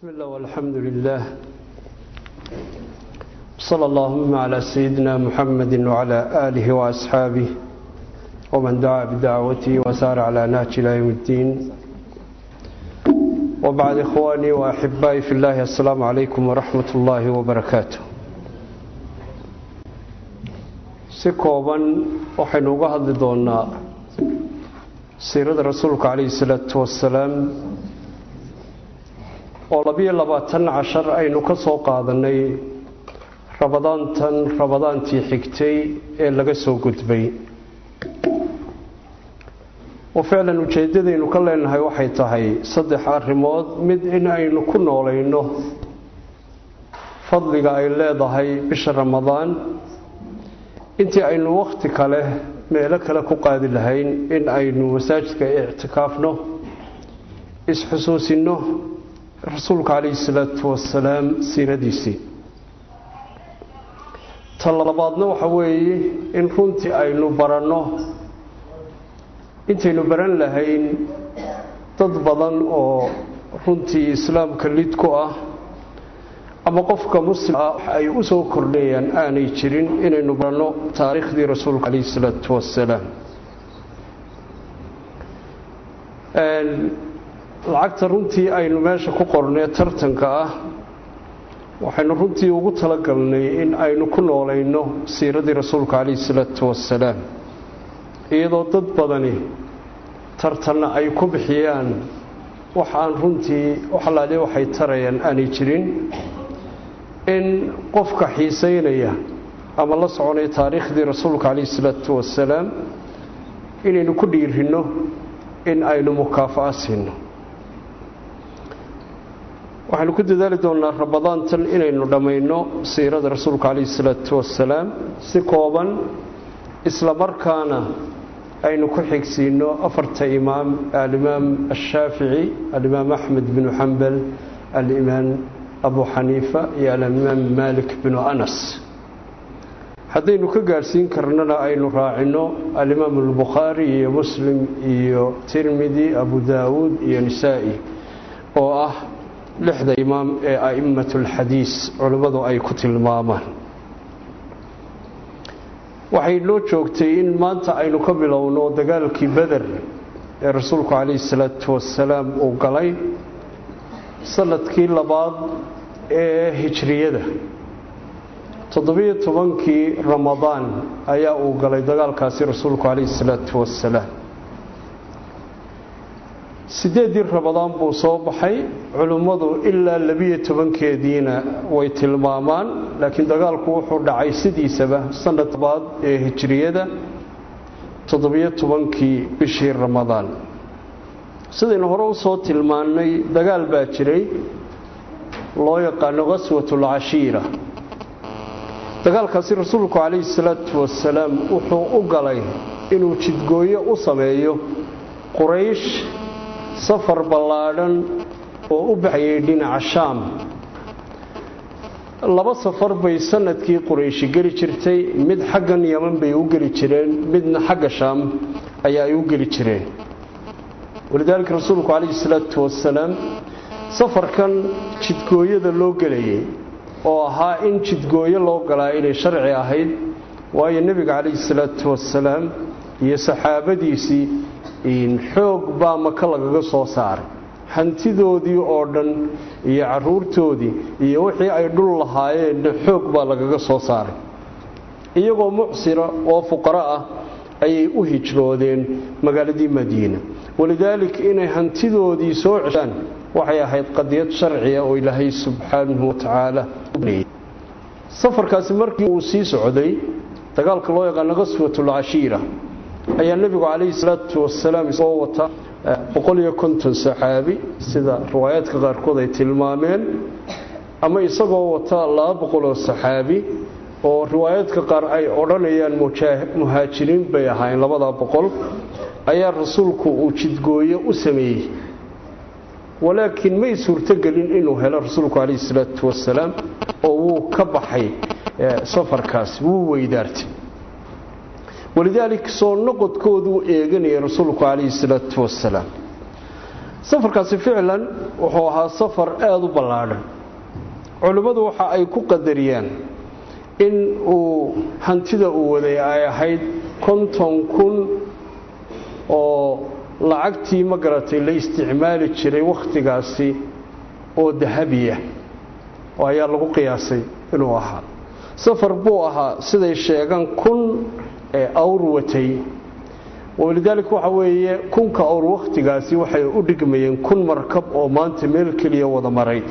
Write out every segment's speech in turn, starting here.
بسم الله والحمد لله صلى اللهم على سيدنا محمد وعلى آله وأصحابه ومن دعا بدعوته وسار على نهج إلى يوم الدين وبعد إخواني وأحبائي في الله السلام عليكم ورحمة الله وبركاته si kooban waxaynu uga hadli doonaa siirada rasuulka calayhi salaatu wasalaam oo labiyo labaatan cashar aynu ka soo qaadanay rabadaantan rabadaantii xigtay ee laga soo gudbay oo ficlan ujeeddadaynu ka leenahay waxay tahay saddex arrimood mid in aynu ku noolayno fadliga ay leedahay bisha ramadaan intii aynu wakhti kale meelo kale ku qaadi lahayn in aynu masaajidka ictikaafno isxusuusinno rasuulka calayhi salaatu wasalaam siiradiisii ta labaadna waxa weeye in runtii aynu baranno intaynu baran lahayn dad badan oo runtii islaamka lid ku ah ama qofka muslim ah ay u soo kordhayaan aanay jirin inaynu baranno taariikhdii rasuulka calayhi salaatu wasalaam lacagta runtii aynu meesha ku qornee tartanka ah waxaynu runtii ugu talagalnay in aynu ku noolayno siiradii rasuulka calayhi salaatu wasalaam iyadoo dad badani tartanna ay ku bixiyaan wax aan runtii waxalaale waxay tarayaan aanay jirin in qofka xiisaynaya ama la soconaya taariikhdii rasuulka calayhi salaatu wasalaam inaynu ku dhiirinno in aynu mukaafa'a siino waxaynu ku dadaali doonnaa rabadaantan inaynu dhammayno siirada rasuulka calayhi salaatu wasalaam si kooban isla markaana aynu ku xigsiino afarta imaam alimaam ashaafici alimaam axmed binu xambal alimaam abu xaniifa iyo alimaam maalik binu anas haddaynu ka gaadhsiin karnana aynu raacino alimaam albukhaari iyo muslim iyo tirmidi abu daawuud iyo nisaa'i oo ah lixda imaam ee a'immat alxadiis culimmadu ay ku tilmaamaan waxay noo joogtay in maanta aynu ka bilowno dagaalkii beder ee rasuulku calayhi salaatu wasalaam uu galay sanadkii labaad ee hijriyada toddobiyo tobankii ramadaan ayaa uu galay dagaalkaasi rasuulku calayhi salaatu wasalaam sideeddii ramadaan buu soo baxay culimmadu ilaa labiyo tobankeediina way tilmaamaan laakiin dagaalku wuxuu dhacay sidiisaba sanad labaad ee hijriyada toddobiyo tobankii bishii ramadaan sidaynu hore u soo tilmaannay dagaal baa jiray loo yaqaano khaswatul cashiira dagaalkaasi rasuulku calayhi salaatu wasalaam wuxuu u galay inuu jidgooyo u sameeyo quraysh safar ballaadhan oo u baxayay dhinaca shaam laba safar bay sanadkii qurayshi geli jirtay mid xaggan yaman bay u geli jireen midna xagga shaam ayaa ay u geli jireen walidaalika rasuulku calayhi salaatu wasalaam safarkan jidgooyada loo gelayay oo ahaa in jidgooyo loo galaa inay sharci ahayd waayo nebiga calayhi salaatu wasalaam iyo saxaabadiisii xoog baa maka lagaga soo saaray hantidoodii oo dhan iyo caruurtoodii iyo wixii ay dhul lahaayeenna xoog baa lagaga soo saaray iyagoo mucsira oo fuqaro ah ayay u hijroodeen magaaladii madiina walidaalik inay hantidoodii soo ceshaan waxay ahayd qadiyad sharciya oo ilaahay subxaanahu watacaala safarkaasi markii uu sii socday dagaalka loo yaqaano khaswatul cashiira ayaa nebigu calayhi salaatu wasalaam isagoo wata boqol iyo konton saxaabi sida riwaayaadka qaarkood ay tilmaameen ama isagoo wata laba boqoloo saxaabi oo riwaayaadka qaar ay odhanayaan muhaajiriin bay ahaayeen labadaa boqol ayaa rasuulku uu jidgooyo u sameeyey walaakiin may suurtogelin inuu helo rasuulku calayhi salaatu wasalaam oo wuu ka baxay safarkaasi wuu weydaartay walidaalik soo noqodkooduu eeganayay rasuulku calayhi salaatu wasalaam safarkaasi ficlan wuxuu ahaa safar aada u ballaadhan culimmadu waxa ay ku qadariyaan in uu hantida uu waday ay ahayd konton kun oo lacagtii ma garatay la isticmaali jiray wakhtigaasi oo dahabiya oo ayaa lagu qiyaasay inuu ahaa safar buu ahaa siday sheegaan kun ee awr watay walidaalika waxa weeye kunka awr wakhtigaasi waxay u dhigmayeen kun markab oo maanta meel keliya wada maray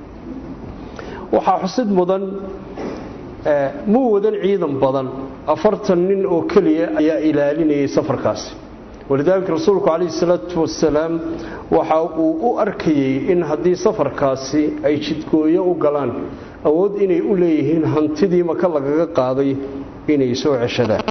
waxaa xusid mudan muu wadan ciidan badan afartan nin oo keliya ayaa ilaalinayay safarkaasi walidaalika rasuulku calayhi salaatu wasalaam waxa uu u arkayey in haddii safarkaasi ay jidgooyo u galaan awood inay u leeyihiin hantidii maka lagaga qaaday inay soo ceshadaan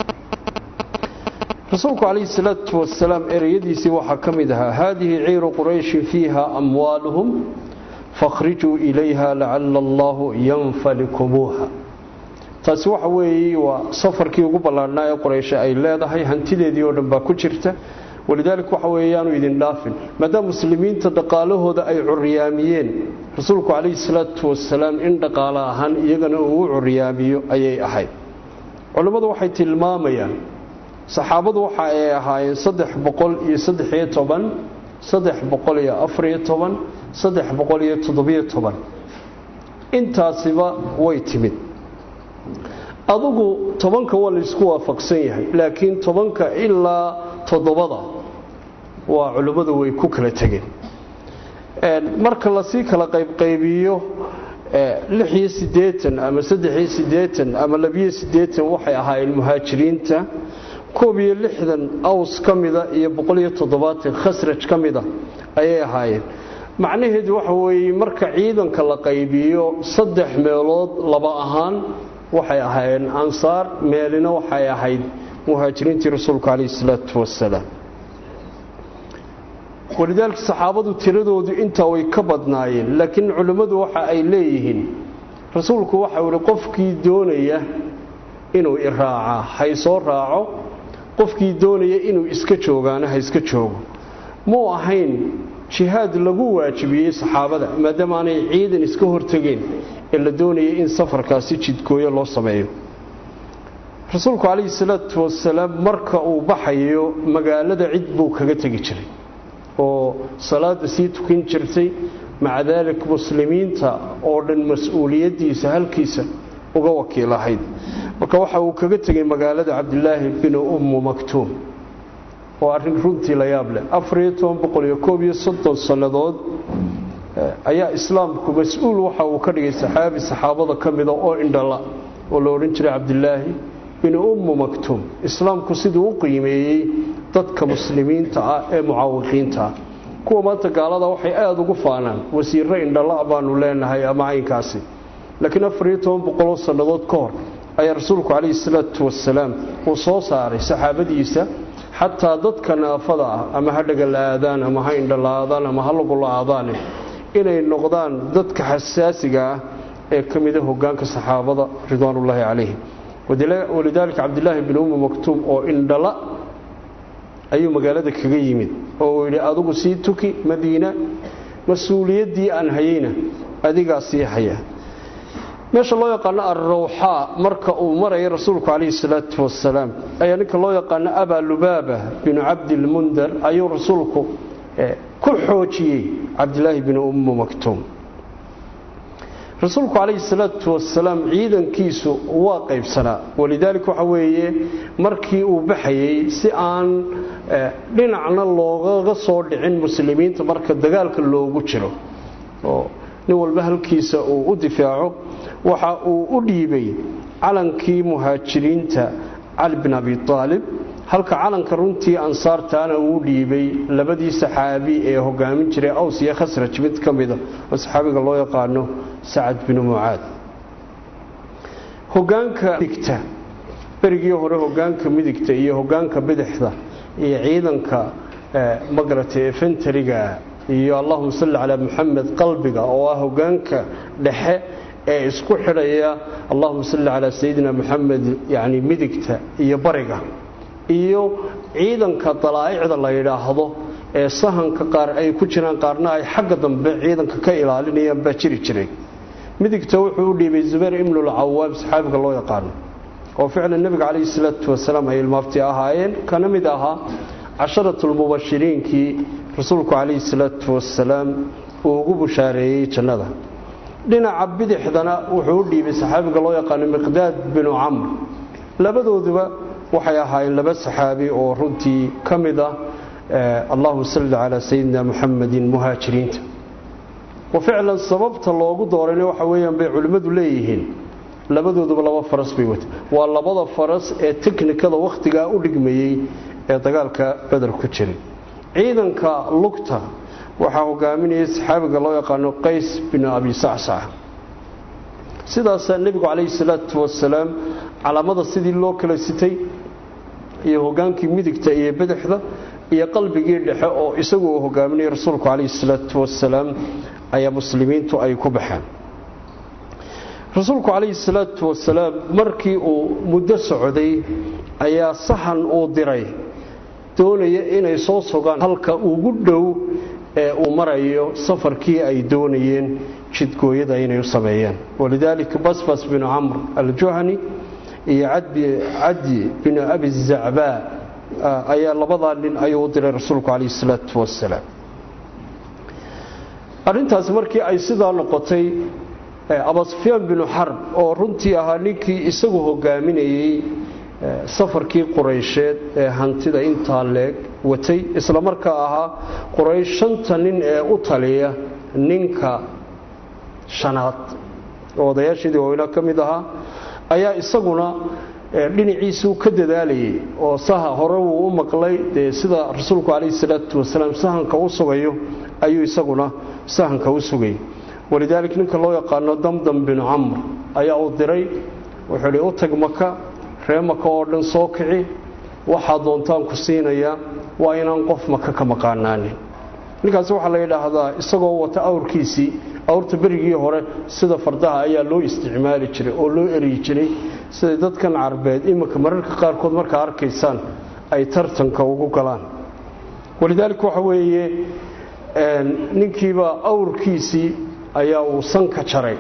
rasuulku calayhi salaatu wasalaam ereyadiisii waxaa ka mid ahaa haadihi ciiru qurayshin fiiha amwaaluhum fakhrijuu ilayha lacala allaahu yanfalikumuuha taasi waxa weeye waa safarkii ugu ballaadhnaa ee qurayshe ay leedahay hantideedii oo dhan baa ku jirta walidaalika waxa weeyaanu idin dhaafin maadaama muslimiinta dhaqaalahooda ay curiyaamiyeen rasuulku calayhi salaatu wasalaam in dhaqaale ahaan iyagana uu u curiyaamiyo ayay ahayd culimmadu waxay tilmaamayaan saxaabadu waxa ay ahaayeen saddex boqol iyo saddexiyo toban saddex boqol iyo afariyo toban saddex boqol iyo toddobiyo toban intaasiba way timid adugu tobanka waa laysku waafaqsan yahay laakiin tobanka ilaa toddobada waa culimmadu way ku kala tegeen marka lasii kala qaybqaybiyo lixiyo siddeetan ama saddexiyo siddeetan ama labiyo siddeetan waxay ahaayeen muhaajiriinta koob iyo lixdan aws ka mida iyo boqoliyo toddobaatan khasraj ka mida ayay ahaayeen macnaheedu waxa weeye marka ciidanka la qaybiyo saddex meelood laba ahaan waxay ahaayeen ansaar meelina waxay ahayd muhaajiriintii rasuulku calayhi salaatu wasalaam walidaalika saxaabadu tiradoodu intaa way ka badnaayeen laakiin culimmadu waxa ay leeyihiin rasuulku waxau ihi qofkii doonaya inuu iraacaa haysoo raaco qofkii doonaya inuu iska joogaana ha iska joogo muu ahayn jihaad lagu waajibiyey saxaabada maadaama aanay ciidan iska hortegeen ee la doonayay in safarkaasi jidgooyo loo sameeyo rasuulku calayhi salaatu wasalaam marka uu baxayo magaalada cid buu kaga tegi jiray oo salaada sii tukin jirtay maca daalik muslimiinta oo dhan mas-uuliyaddiisa halkiisa uga wakiil ahayd marka waxa uu kaga tegay magaalada cabdilaahi binu ummu maktuum oo arrin runtii la yaab leh afariyo toban boqol iyo koob iyo soddon sannadood ayaa islaamku mas-uul waxa uu ka dhigay saxaabi saxaabada ka mida oo indhala oo la odhan jiray cabdilaahi binu ummu maktuum islaamku siduu u qiimeeyey dadka muslimiinta ah ee mucaawiqiinta ah kuwa maanta gaalada waxay aada ugu faanaan wasiirro indhala baanu leenahay ama caynkaasi laakiin afariyo toban boqoloo sannadood ka hor ayaa rasuulku calayhi salaatu wasalaam uu soo saaray saxaabadiisa xataa dadka naafada ah ama ha dhagala-aadaan ama ha indhala-aadaan ama ha lagula-aadaane inay noqdaan dadka xasaasiga ah ee ka mida hogaanka saxaabada ridwaanullaahi calayhim walidaalika cabdilaahi bin ummi maktuum oo indhala ayuu magaalada kaga yimid oo uu yidhi adugu sii tuki madiina mas-uuliyaddii aan hayeyna adigaa sii haya meesha loo yaqaano alrawxaa marka uu maraya rasuulku calayhi salaatu wasalaam ayaa ninka loo yaqaano abaa lubaaba binu cabdilmundar ayuu rasuulku ku xoojiyey cabdilaahi binu ummu maktuum rasuulku calayhi salaatu wasalaam ciidankiisu waa qaybsanaa walidaalika waxa weeye markii uu baxayey si aan dhinacna loogaga soo dhicin muslimiinta marka dagaalka loogu jiro oo nin walba halkiisa uu u difaaco waxa uu u dhiibay calankii muhaajiriinta cali bin abi aalib halka calanka runtii ansaartaana uu dhiibay labadii saxaabi ee hogaamin jiray aws iyo khasraj mid ka mida oo saxaabiga loo yaqaano sacad binu mucaad hogaanka midigta berigii hore hogaanka midigta iyo hogaanka bidixda iyo ciidanka magarata efentariga iyo allahuma salli calaa muxamed qalbiga oo ah hogaanka dhexe ee isku xidhaya allahuma salli calaa sayidina muxamed yani midigta iyo bariga iyo ciidanka dalaa'icda la yidhaahdo ee sahanka qaar ay ku jiraan qaarna ay xagga dambe ciidanka ka ilaalinayaan baa jiri jiray midigta wuxuu u dhiibay zubayr ibnulcawaam saxaabiga loo yaqaano oo ficlan nebiga calayhi salaatu wasalaam ay ilmaafti ahaayeen kana mid ahaa casharatulmubashiriinkii rasuulku calayhi salaatu wasalaam uu ugu bushaareeyey jannada dhinaca bidixdana wuxuu u dhiibay saxaabiga loo yaqaano miqdaad binu camr labadooduba waxay ahaayeen laba saxaabi oo runtii ka mid ah allahuma salli calaa sayidina muxamedin muhaajiriinta wa ficlan sababta loogu doorayna waxa weeyaan bay culimmadu leeyihiin labadooduba laba faras bay wata waa labada faras ee teknikada wakhtigaa u dhigmayey ee dagaalka beder ku jiray ciidanka lugta waxaa hogaaminayay saxaabiga loo yaqaano qays bin abi sacsac sidaasaa nebigu calayhi salaatu wasalaam calaamada sidii loo kala sitay iyo hogaankii midigta iyo bidixda iyo qalbigii dhexe oo isagu uu hogaaminayay rasuulku calayhi salaatu wasalaam ayaa muslimiintu ay ku baxeen rasuulku calayhi salaatu wasalaam markii uu muddo socday ayaa sahan uu diray doonaya inay soo sogaan halka ugu dhow ee uu marayo safarkii ay doonayeen jidgooyada inay u sameeyaan walidaalika basbas binu camr aljuhani iyo cadi binu abi zacbaa ayaa labadaa nin ayuu u diray rasuulku calayhi salaatu wasalaam arrintaasi markii ay sidaa noqotay abasufyaan binu xarb oo runtii ahaa ninkii isagu hogaaminayey safarkii quraysheed ee hantida intaa leeg watay isla markaa ahaa quraysh shanta nin ee u taliya ninka shanaad oo odayaasheedii waaweyna ka mid ahaa ayaa isaguna dhinaciisuu ka dadaalayay oo saha hore wuu u maqlay dee sida rasuulku calayhi salaatu wasalaam sahanka u sugayo ayuu isaguna sahanka u sugayay walidaalik ninka loo yaqaano damdam binu camr ayaa uu diray wuxuu hi u tag maka ree maka oo dhan soo kici waxaa doontaan ku siinayaa waa inaan qof maka ka maqaanaanin ninkaasi waxaa la yidhaahdaa isagoo wata awrkiisii awrta berigii hore sida fardaha ayaa loo isticmaali jiray oo loo eryi jiray siday dadkan carbeed iminka mararka qaarkood markaa arkaysaan ay tartanka ugu galaan walidaalik waxa weeye ninkiiba awrkiisii ayaa uu sanka jaray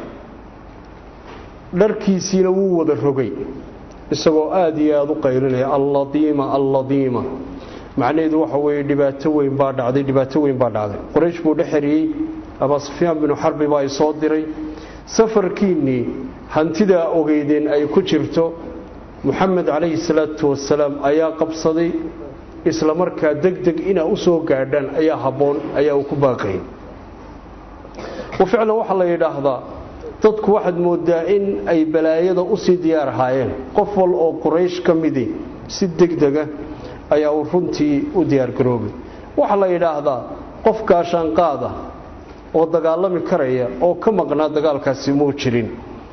dharkiisiina wuu wada rogay isagoo aada iyo aada u qaylinaya alladiima alladiima macnaheedu waxa weeye dhibaato weyn baa dhacday dhibaato weyn baa dhacday qoraysh buu dhexeriyey abaa sufyaan binu xarbi baa isoo diray safarkiinnii hantidaa ogeydeen ay ku jirto moxamed calayhi salaatu wasalaam ayaa qabsaday isla markaa deg deg inaa u soo gaadhaan ayaa habboon ayaa uu ku baaqayay wa ficlan waxaa la yidhaahdaa dadku waxaad moodaa in ay balaayada usii diyaar ahaayeen qof wal oo quraysh ka midi si degdega ayaa uu runtii u diyaargaroobay waxaa la yidhaahdaa qof gaashaanqaada oo dagaalami karaya oo ka maqnaa dagaalkaasi muu jirin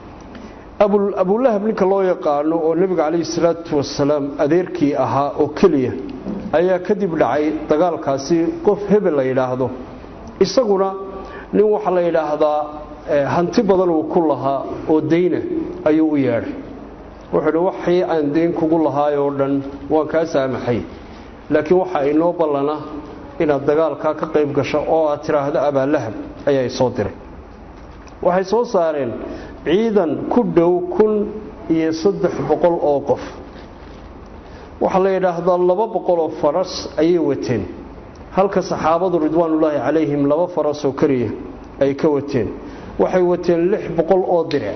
abulahab ninka loo yaqaano oo nebiga calayhi salaatu wasalaam adeerkii ahaa oo keliya ayaa kadib dhacay dagaalkaasi qof hebel la yidhaahdo isaguna nin waxaa la yidhaahdaa hanti badan uu ku lahaa oo dayna ayuu u yeedhay wuxuu hi waxii aan dayn kugu lahaay oo dhan waan kaa saamaxay laakiin waxaa inoo ballana inaad dagaalkaa ka qayb gasho oo aad tidhaahdo abaalahab ayaa isoo diray waxay soo saareen ciidan ku dhow kun iyo saddex boqol oo qof waxaa la yidhaahdaa laba boqoloo faras ayay wateen halka saxaabadu ridwaanullaahi calayhim laba faras oo keliya ay ka wateen waxay wateen lix boqol oo diric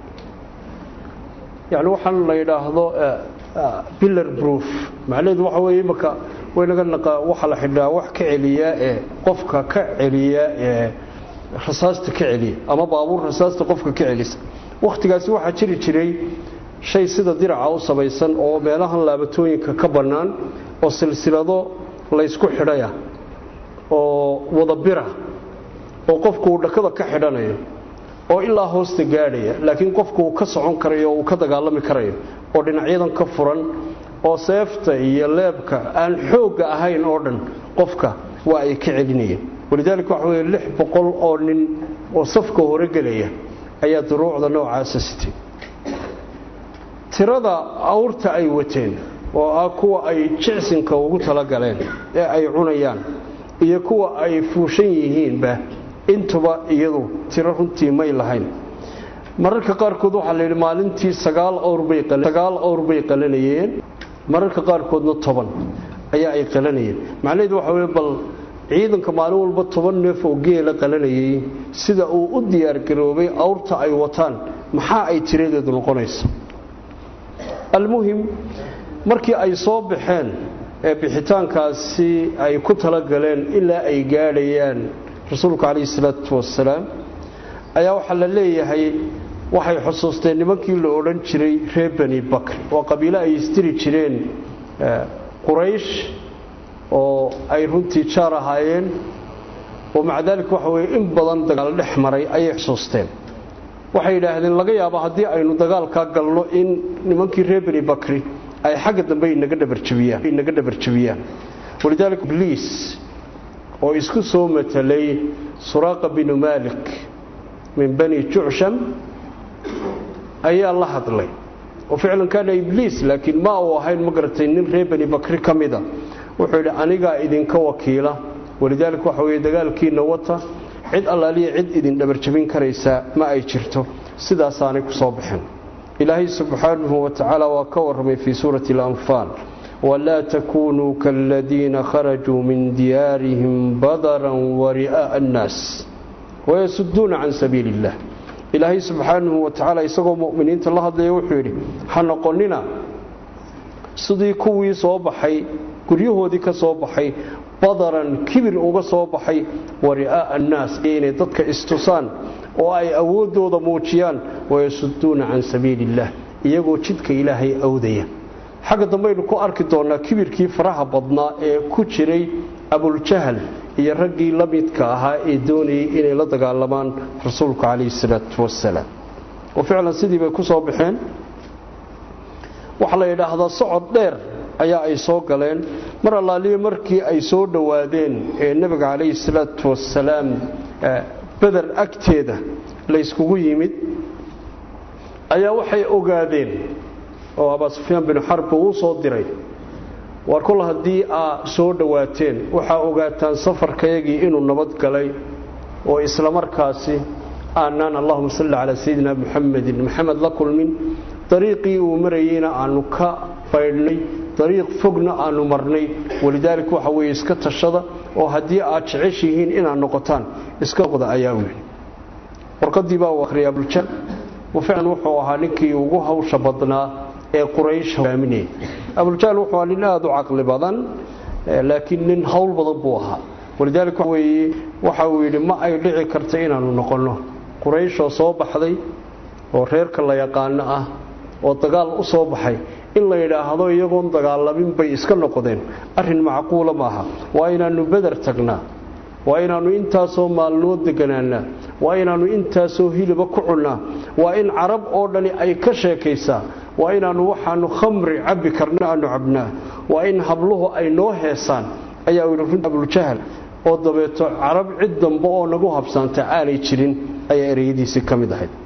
yacni waxaan la yidhaahdo billar proof macnaheedu waxa weeye imaka waynaga naqa waxaa la xidhaa wax ka celiyaa ee qofka ka celiya ee rasaasta ka celiya ama baabuur rasaasta qofka ka celisa wakhtigaasi waxaa jiri jiray shay sida diraca u samaysan oo meelahan laabatooyinka ka bannaan oo silsilado laysku xidhaya oo wadabira oo qofku uu dhakada ka xidhanayo oo ilaa hoosta gaadhaya laakiin qofku uu ka socon karayo oo uu ka dagaalami karayo oo dhinacyadan ka furan oo seefta iyo leebka aan xoogga ahayn oo dhan qofka waa ay ka celinayeen walidaalika waxa weye lix boqol oo nin oo safka hore gelaya ayaa duruucda noocaasa sitay tirada awrta ay wateen oo ah kuwa ay jicsinka ugu talagaleen ee ay cunayaan iyo kuwa ay fuushan yihiinba intuba iyadu tiro runtii may lahayn mararka qaarkood waxaa la yidhi maalintii sagaal awrsagaal awr bay qalanayeen mararka qaarkoodna toban ayaa ay qalanayeen macnaheedu waxa weye bal ciidanka maalin walba toban neef oo geela qalanayay sida uu u diyaargaroobay awrta ay wataan maxaa ay tiradeedu noqonaysa almuhim markii ay soo baxeen ee bixitaankaasi ay ku talagaleen ilaa ay gaadhayaan rasuulku calayhi salaatu wasalaam ayaa waxaa la leeyahay waxay xusuusteen nimankii la odhan jiray reer bani bakri waa qabiilo ay istiri jireen quraysh oo ay runtii jaar ahaayeen oo maca daalika waxa weye in badan dagaal dhex maray ayay xusuusteen waxay yidhaahdeen laga yaabo haddii aynu dagaalkaa galno in nimankii reer bani bakri ay xagga dambe inaga dhabarjabiyaan walidaalika ibliis oo isku soo matelay suraaqa binu maalik min bani jucsham ayaa la hadlay oo ficlan kaana ibliis laakiin ma uu ahayn ma garatay nin reer bani bakri ka mida wuxuu yidhi anigaa idinka wakiila walidaalika waxa weye dagaalkiinna wata cid allaaliya cid idin dhabarjabin karaysaa ma ay jirto sidaasaanay ku soo baxeen ilaahay subxaanahu wa tacaala waa ka warramay fii suurati alanfaal walaa takuunuu kaaladiina kharajuu min diyaarihim badaran wari'aa'a annaas wayasuduuna can sabiili illah ilaahay subxaanahu wa tacaala isagoo mu'miniinta la hadlaya wuxuu yidhi ha noqonnina sidii kuwii soo baxay guryahoodii ka soo baxay badaran kibir uga soo baxay wari'aa'a annaas inay dadka istusaan oo ay awooddooda muujiyaan wayasuduuna can sabiili illah iyagoo jidka ilaahay awdaya xagga dambaynu ku arki doonnaa kibirkii faraha badnaa ee ku jiray abuljahal iyo raggii la midka ahaa ee doonayay inay la dagaalamaan rasuulku calayhi salaatu wasalaam oo ficlan sidii bay ku soo baxeen waxaa la yidhaahdaa socod dheer ayaa ay soo galeen mar allaaliyo markii ay soo dhowaadeen ee nebiga calayhi salaatu wasalaam beder agteeda layskugu yimid ayaa waxay ogaadeen oo abaa sufyaan binu xarbi uu soo diray war kol haddii aa soo dhowaateen waxaa ogaataan safarkayagii inuu nabad galay oo islamarkaasi aanaan allahuma salli calaa sayidina muxamedin maxamed la kulmin dariiqii uu marayeyna aanu ka baydhnay dariiq fogna aanu marnay walidaalika waxa weeye iska tashada oo haddii aad jeceshihiin inaad noqotaan iska noqda ayaa wili warqadii baa uu akhriyay abuljan ficlan wuxuu ahaa ninkii ugu hawsha badnaa ee quraysh hogaaminayay abuljahl wuxuu ahaa nin aada u caqli badan laakiin nin hawl badan buu ahaa walidaalika weye waxa uu yidhi ma ay dhici karta inaanu noqonno qurayshoo soo baxday oo reerka la yaqaano ah oo dagaal u soo baxay in la yidhaahdo iyagoon dagaalamin bay iska noqdeen arrin macquula maaha waa inaannu beder tagnaa waa inaannu intaasoo maalnood deganaanaa waa inaannu intaasoo hiliba ku cunnaa waa in carab oo dhani ay ka sheekaysaa waa inaannu waxaannu khamri cabbi karna aanu cabnaa waa in habluhu ay noo heesaan ayaa yidhi runti abuljahal oo dabeeto carab cid dambe oo nagu habsaanta aanay jirin ayaa ereyadiisii ka mid ahayd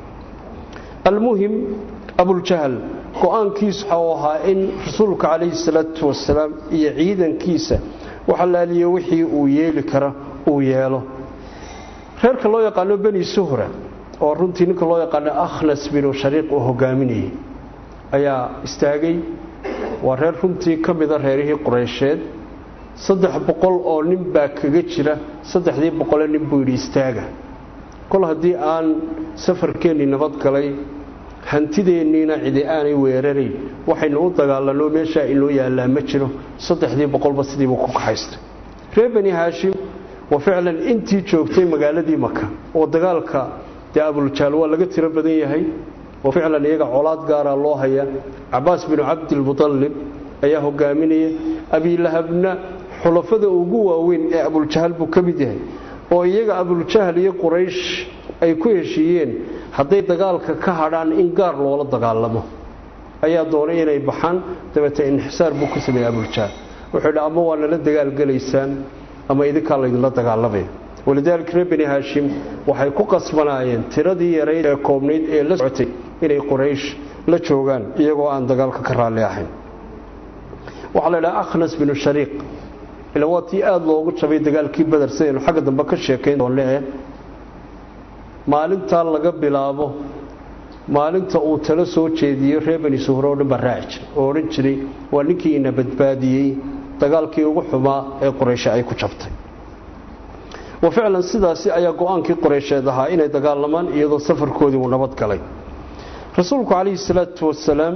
almuhim abuljahal go-aankiisu waxa uu ahaa in rasuulka calayhi salaatu wasalaam iyo ciidankiisa waxa laaliye wixii uu yeeli kara uu yeelo reerka loo yaqaano beni suhra oo runtii ninka loo yaqaano akhnas binu shariiq uu hogaaminayay ayaa istaagay waa reer runtii ka mida reerihii qureysheed saddex boqol oo nin baa kaga jira saddexdii boqole nin buu yidhi istaaga kol haddii aan safarkeennii nabad galay hantideenniina cidi aanay weerarayn waxaynu u dagaalanno meeshaa inoo yaallaa ma jiro saddexdii boqolba sidiibuu ku kaxaystay reer bani haashim waa ficlan intii joogtay magaaladii maka oo dagaalka dee abuljaal waa laga tiro badan yahay oo ficlan iyaga colaad gaaraa loo haya cabaas binu cabdilmudallib ayaa hogaaminaya abiilahabna xulafada ugu waaweyn ee abuljahal buu ka mid yahay oo iyaga abuljahal iyo quraysh ay ku heshiiyeen hadday dagaalka ka hadhaan in gaar loola dagaalamo ayaa doonay inay baxaan dabeete inxisaar buu ku sameeyey abuljahal wuxuu yidhi ama waa nala dagaalgelaysaan ama idinkaa laydinla dagaalamaya walidaalika reer bani haashim waxay ku qasbanaayeen tiradii yarayd ee koobnayd ee la socotay inay quraysh la joogaan iyagoo aan dagaalka ka raalli ahayn waxaa la idhaha akhnas binu shariiq ila waa tii aada loogu jabay dagaalkii beder sidaynu xagga dambe ka sheekayn doonne maalintaa laga bilaabo maalinta uu talo soo jeediyo reer bani suhre oo dhan baa raaci jiray oo odhan jiray waa ninkii ina badbaadiyey dagaalkii ugu xumaa ee qurayshe ay ku jabtay wa ficlan sidaasi ayaa go-aankii qoreysheed ahaa inay dagaalamaan iyadoo safarkoodii uu nabad galay rasuulku calayhi salaatu wasalaam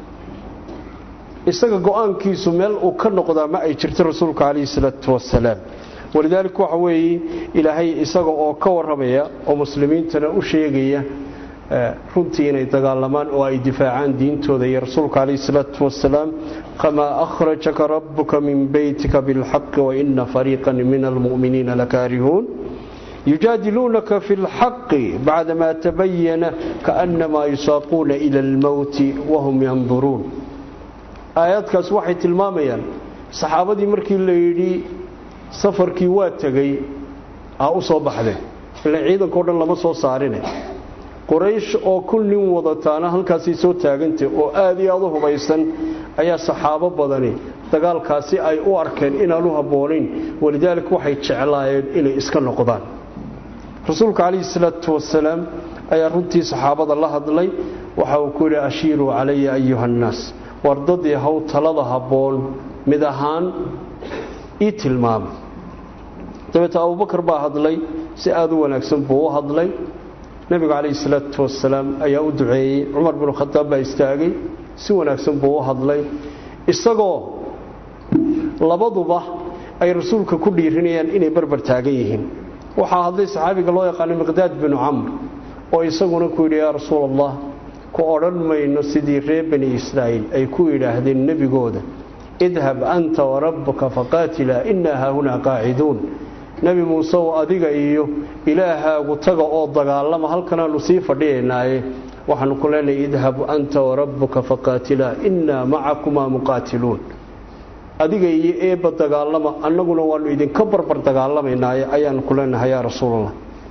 isaga go-aankiisu meel uu ka noqdaa ma ay jirto rasuulka calayhi salaatu wasalaam walidaalika waxa weeye ilaahay isaga oo ka warramaya oo muslimiintana u sheegaya runtii inay dagaalamaan oo ay difaacaan diintooda iyo rasuulka calayhi salaatu wasalaam kamaa akhrajaka rabbuka min beytika bilxaqi waina fariiqan min almu'miniina lakaarihuun yujaadiluunaka fi lxaqi bacdamaa tabayana kaannamaa yusaaquuna ila almowti wahum yanduruun aayaadkaas waxay tilmaamayaan saxaabadii markii la yidhi safarkii waa tegey aa u soo baxdeen ila ciidanka o dhan lama soo saarine quraysh oo kun nin wadataana halkaasay soo taagantah oo aada iyo aada u hubaysan ayaa saxaabo badani dagaalkaasi ay u arkeen inaan u habboonayn walidaalika waxay jeclaayeen inay iska noqdaan rasuulka calayhi salaatu wasalaam ayaa runtii saxaabada la hadlay waxa uu ku yidhi ashiiruu calaya ayuha annaas wardadii haw talada habboon mid ahaan ii tilmaamay dabeete abubakar baa hadlay si aada u wanaagsan buu u hadlay nebigu calayhi salaatu wasalaam ayaa u duceeyey cumar binu khadaab baa istaagay si wanaagsan buu u hadlay isagoo labaduba ay rasuulka ku dhiirinayaan inay barbar taagan yihiin waxaa hadlay saxaabiga loo yaqaano miqdaad binu camr oo isaguna ku yidhi yaa rasuul allah ku odhan mayno sidii reer bani israa'iil ay ku yidhaahdeen nebigooda idhab anta warabbuka faqaatilaa innaa haahunaa qaaciduun nebi muuse oo adiga iyo ilaahaagu taga oo dagaalama halkanaannu sii fadhiyaynaaye waxaannu ku leenahay idhab anta warabbuka faqaatilaa innaa macakumaa muqaatiluun adiga iyo eebba dagaalama annaguna waannu idinka barbar dagaalamaynaaye ayaannu ku leenahay yaa rasuulallah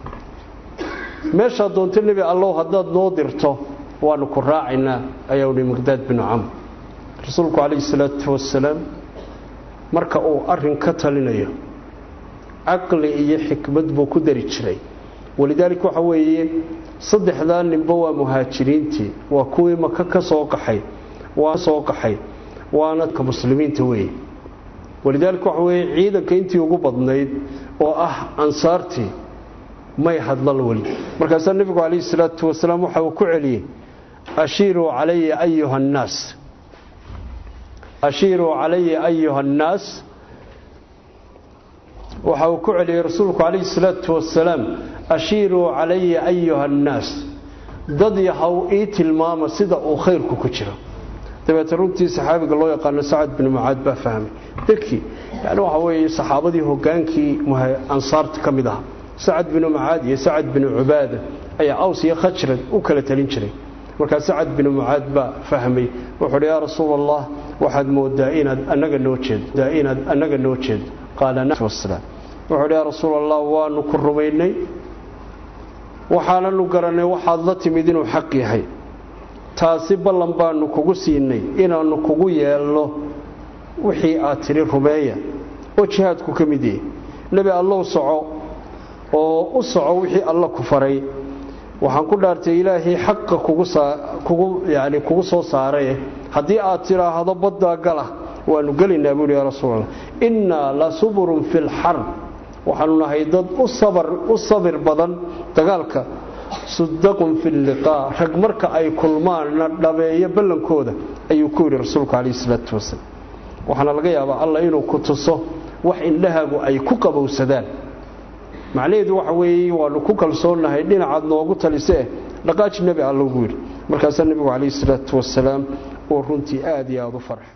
meeshaa doonto nebi allow haddaad noo dirto waannu ku raacaynaa ayaa uhi miqdaad binu camr rasuulku calayhi salaatu wasalaam marka uu arrin ka talinayo caqli iyo xikmad buu ku dari jiray walidaalika waxa weeye saddexdaa ninba waa muhaajiriintii waa kuwii maka ka soo qaxay waa soo qaxay waana ka muslimiinta weeye walidaalika waxa weeye ciidanka intii ugu badnayd oo ah ansaartii may hadlan weli markaasaa nebigu calayhi salaatu wasalaam waxa uu ku celiyey ashiiruu calaya ayuha annaas ashiiruu calaya ayuha annaas waxa uu ku celiyey rasuulku calayhi salaatu wasalaam ashiiruu calaya ayuha annaas dad yahow ii tilmaama sida uu khayrku ku jiro dabeete runtii saxaabiga loo yaqaano sacad binu mucaad baa fahmay dadkii yani waxa weeye saxaabadii hogaankii ansaarta ka mid aha sacad binu mucaad iyo sacad binu cubaada ayaa aws iyo khajrad u kala talin jiray markaa sacad binu mucaad baa fahmay wuxuu uhi yaa rasuul allah waxaad moodaa inaad annaga noo jeedo inaad annaga noo jeedo qaala wasalaam wuxuu uhi yaa rasuul allah waanu ku rumaynay waxaananu garannay waxaad la timid inuu xaq yahay taasi ballan baanu kugu siinay inaannu kugu yeelno wixii aad tidhi rumeeya oo jihaadku ka mid yahay nebi allow soco oo u soco wixii alla ku faray waxaan ku dhaartay ilaahay xaqa kugu yani kugu soo saaraye haddii aad tidhaahdo baddaa gala waanu gelaynaa buuhi yaa rasuulallah innaa la suburun fi lxarb waxaanu nahay dad u sabir badan dagaalka sudaqun fi liqaa rag marka ay kulmaanna dhabeeyo ballankooda ayuu ku yidhi rasuulku calayhi salaatu wasalaam waxaana laga yaabaa alla inuu ku tuso wax indhahaagu ay ku qabowsadaan macnaheedu waxa weeye waanu ku kalsoonnahay dhinacaad noogu talisee dhaqaaji nebi alla ugu yidhi markaasaa nebigu calayhi salaatu wasalaam uu runtii aad iyo aada u farxay